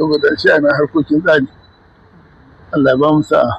saboda shi ana harkokin tsari Allah ba mu sa'a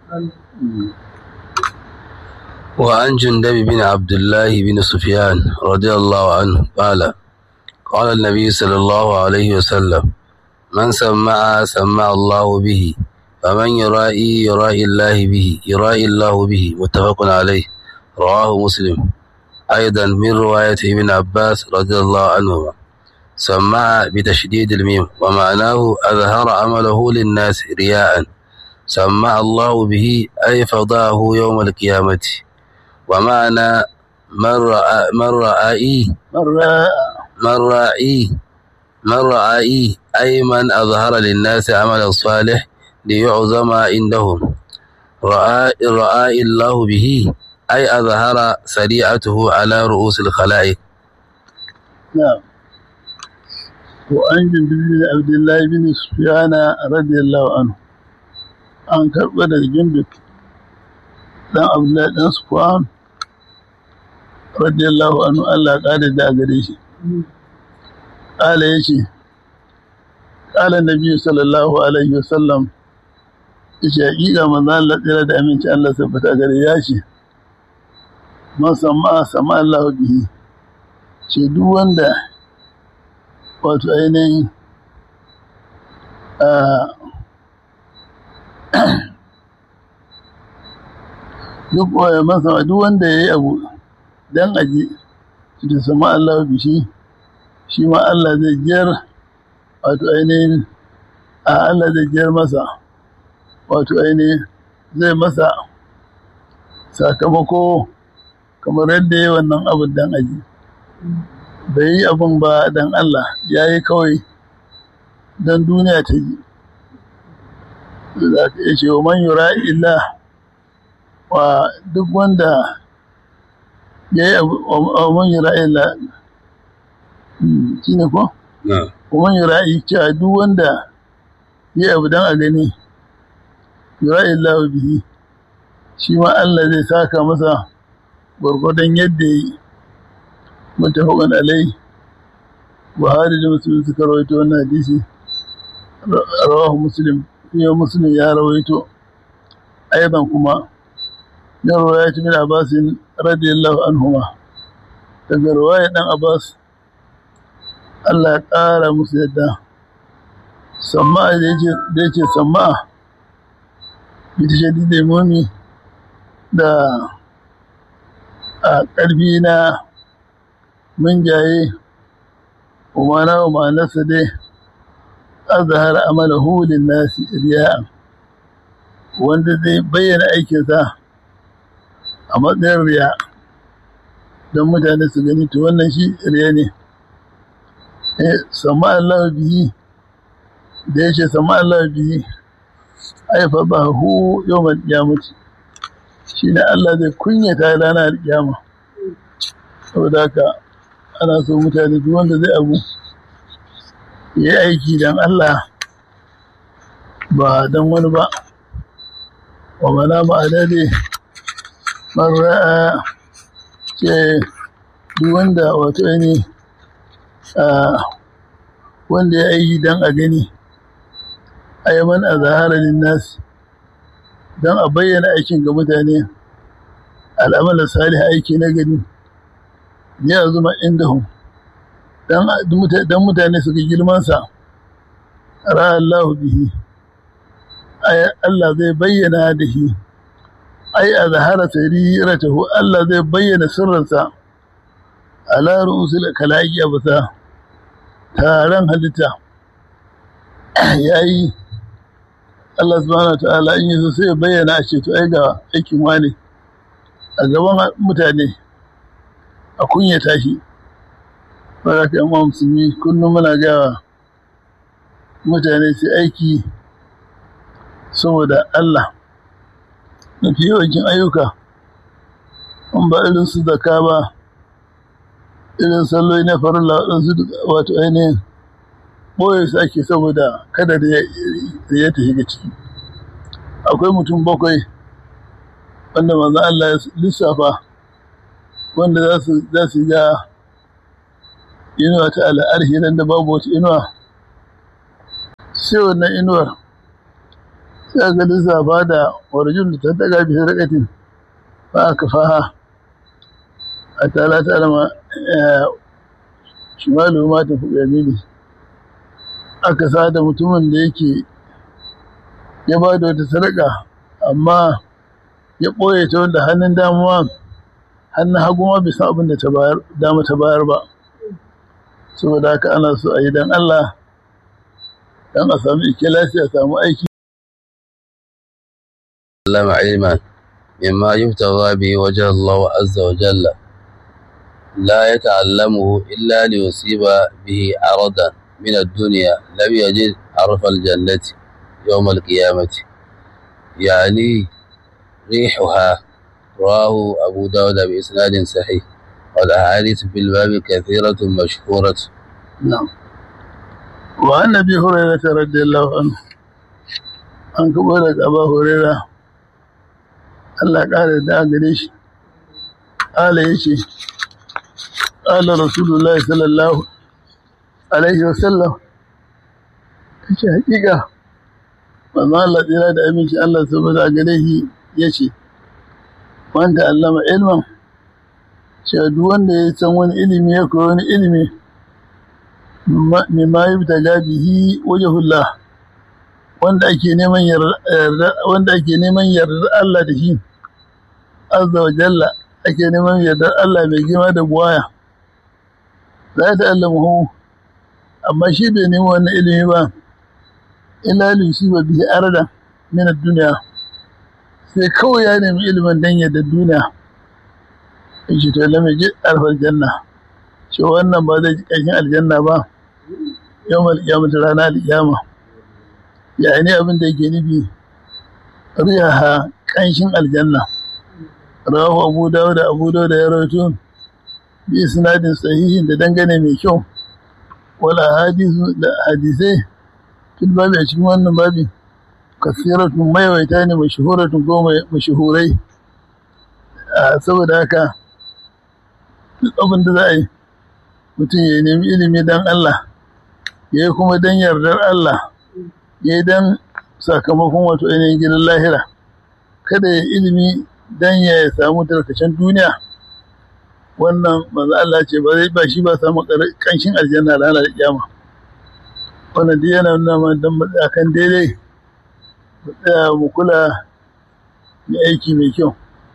وعن جندب بن عبد الله بن سفيان رضي الله عنه قال قال النبي صلى الله عليه وسلم من سمع سمع الله به فمن يرائي يرائي الله به يرائي الله به متفق عليه رواه مسلم أيضا من رواية ابن عباس رضي الله عنهما سمع بتشديد الميم ومعناه أظهر عمله للناس رياء سمع الله به أي فضاه يوم القيامة ومعنى من رأى من رأى مرة من رأي من رأي أي من أظهر للناس عملا صالح ليعظم عندهم رأى رأى الله به أي أظهر سريعته على رؤوس الخلائق نعم وأن جندب بن عبد الله بن سفيان رضي الله عنه an karɓa daga jinduk ɗan abdullahi ɗan sufwan radiyallahu anhu Allah ƙada da gare shi ƙala ya ce ƙala nabi sallallahu alaihi wasallam ya ce haƙiƙa manzo Allah tsira da aminci Allah sabbata gare ya ce man sama sama Allah bihi ce duk wanda wato ainihin duk masa duk wanda ya yi abu dan aji da sama Allah bishi shi ma Allah zai jiyar wato ainihin a Allah zai jiyar masa wato ainihin zai masa sakamako kamar yadda ya wannan abin dan aji bai yi abin ba dan Allah ya yi kawai don duniya ta ji za ka iya ce wa man yura illa wa duk wanda ya yi wa man yura illa shi ne ko? wa man yura cewa duk wanda ya yi abu don a gani yura illa wa bihi shi ma Allah zai saka masa gwargwadon yadda ya yi mutafakan alai buhari da musulun suka rawaito wannan hadisi rawahu muslim fiye muslim ya rawaito aidan kuma min riwayat min abbas radiyallahu anhuma daga riwayat dan abbas Allah ya ƙara musu yadda samma da yake da yake samma bita shadi da momi da a ƙarfi na mun jaye umara wa ma'anarsa dai azhar amalahu linnasi riya'an wanda zai bayyana aikinsa a matsayin riya don mutane su gani to wannan shi riya ne eh sama Allah bihi da yace sama Allah bihi ai fa ba hu yawmal qiyamati shine Allah zai kunyata ranar kiyama saboda haka ana so mutane duk wanda zai abu ya yi aiki don Allah ba don wani ba wa mana ma'ana ne mara ce duk wanda wato ne wanda ya aiki don a gani ayyaman a zahararrin nasi don a bayyana aikin ga mutane al'amalar salih aiki na gani ya zuma inda hun don mutane su ga girmansa ra'allahu bihi Allah zai bayyana da shi ai a zahara sariratahu Allah zai bayyana sirrinsa ala ru'usul kalaki a bisa taron halitta yayi Allah subhanahu wa ta'ala in yaso sai ya bayyana a ce to ai ga aikin wani a gaban mutane a kunyata shi ba ka yamma musulmi kullum muna gawa mutane su aiki saboda Allah mafi yawancin ayyuka an ba irin su zaka ba irin salloli na farilla waɗansu wato ainihin ɓoye su ake saboda kada da ya ta shiga ciki akwai mutum bakwai wanda manzan Allah ya lissafa wanda za su ga inuwa ta al'arhi nan da babu wata inuwa sai wannan inuwar sai ga lissafa da warjun da ta daga bisa rakatin ba aka faha a tala ta alama shimalu ma ta fi yamini aka sa da mutumin da yake ya ba da wata sadaka amma ya ɓoye ta wanda hannun damuwa hannun hagu ma bisa abin da ta bayar dama ta bayar ba saboda haka ana so a yi don Allah don a sami ikilasi a samu aiki علم علما مما يبتغى به وجه الله عز وجل لا يتعلمه إلا ليصيب به عرضا من الدنيا لم يجد عرف الجنة يوم القيامة يعني ريحها رواه أبو داود بإسناد صحيح والأحاديث في الباب كثيرة مشهورة نعم وعن أبي هريرة رضي الله عنه an kabo daga Aba Huraira Allah ƙara da gare shi ala yace ala Rasulullahi sallallahu alaihi wasallam yace hakika manzo Allah tsira da aminci Allah saboda gare shi yace wanda allama ilman cewa duk wanda ya san wani ilimi ya koyi wani ilimi mimma yubtaga bihi wajhullah wanda ake neman yarda wanda ake neman yardar Allah da shi azza wa jalla ake neman yardar Allah mai girma da buwaya za ta allamu amma shi bai nemi wannan ilimi ba illa ba bihi arda min ad-dunya sai kawai ya nemi ilimin dan yadda duniya in shi to lamai ji alfar janna shi wannan ba zai ji ƙarshen aljanna ba yawmal qiyamati rana al-qiyama yani abin da yake nufi riyaha kanshin aljanna rawahu abu dawud abu dawud ya rawaito bi isnadin sahihin da dangane mai kyau wala hadisu da hadisai fil babi a cikin wannan babi kasiratun mayawaita ne mashahuratun ko mashahurai saboda haka duk abin da za a yi mutum ya nemi ilimi don Allah ya yi kuma don yardar Allah ya yi don sakamakon wato ainihin gidan lahira kada ya ilimi don ya samu tarkacen duniya wannan manzo Allah ce ba zai ba shi ba samu kanshin aljanna ranar kiyama wannan duk yana nuna mana dan matsakan daidai mu tsaya mu kula da aiki mai kyau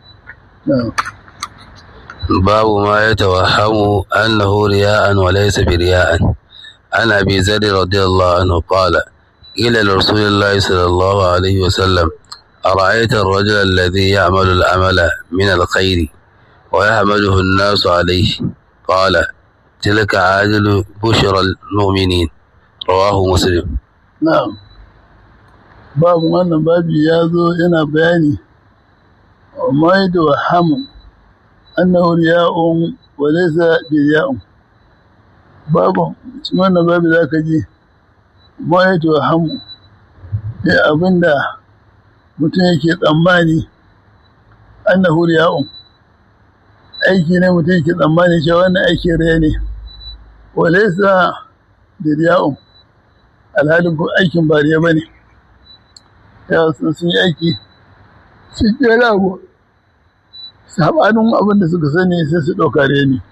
باب ما يتوهم أنه رياء وليس برياء عن أبي ذر رضي الله عنه قال قيل لرسول الله صلى الله عليه وسلم أرأيت الرجل الذي يعمل العمل من الخير ويحمده الناس عليه قال تلك عاجل بشر المؤمنين رواه مسلم na'am babu wannan babi ya zo yana bayani mai da wahamun annahu riya'un wa laysa biriya'un babu cikin wannan babi za ka ji mai da wahamun ne abinda mutum yake tsammani annahu riya'un aiki ne mutum yake tsammani cewa wannan aikin riya ne wa laysa biriya'un alhalin ko aikin ba riya ba ne ya sun yi aiki sun kera abu sabanin abin da suka sani sai su ɗauka riya ne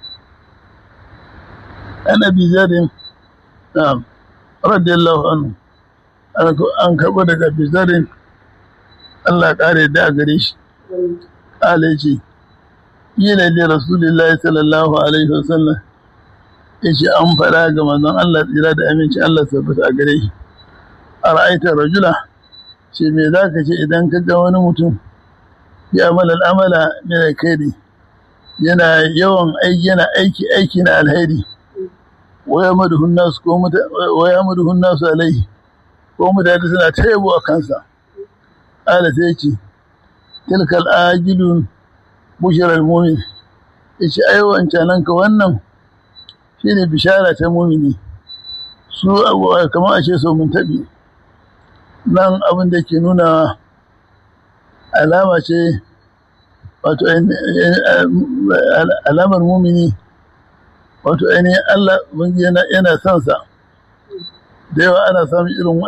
an abi zarin na radiyallahu anhu an karɓo daga abi zarin Allah ƙare da a gare shi ƙala ce yi lalle rasulullahi sallallahu alaihi wasallam ya ce an faɗa ga manzon Allah tsira da aminci Allah tabbata a gare shi a ra'aitar rajula ce me za ka ce idan ka ga wani mutum ya amala al'amala mai kairi yana yawan aiki yana aiki aiki na alheri waya maduhun nasu ko waya maduhun nasu alaihi ko mutane suna ta yabo a kansa ala sai ce tilkal ajilun bushirar mumin ya ce ai wancanan ka wannan shi ne bishara ta mumini su kamar a ce so mun taɓi nan abin da ke nuna alama ce wato alamar mumini wato ainihin Allah yana son sa da yawa ana samun irin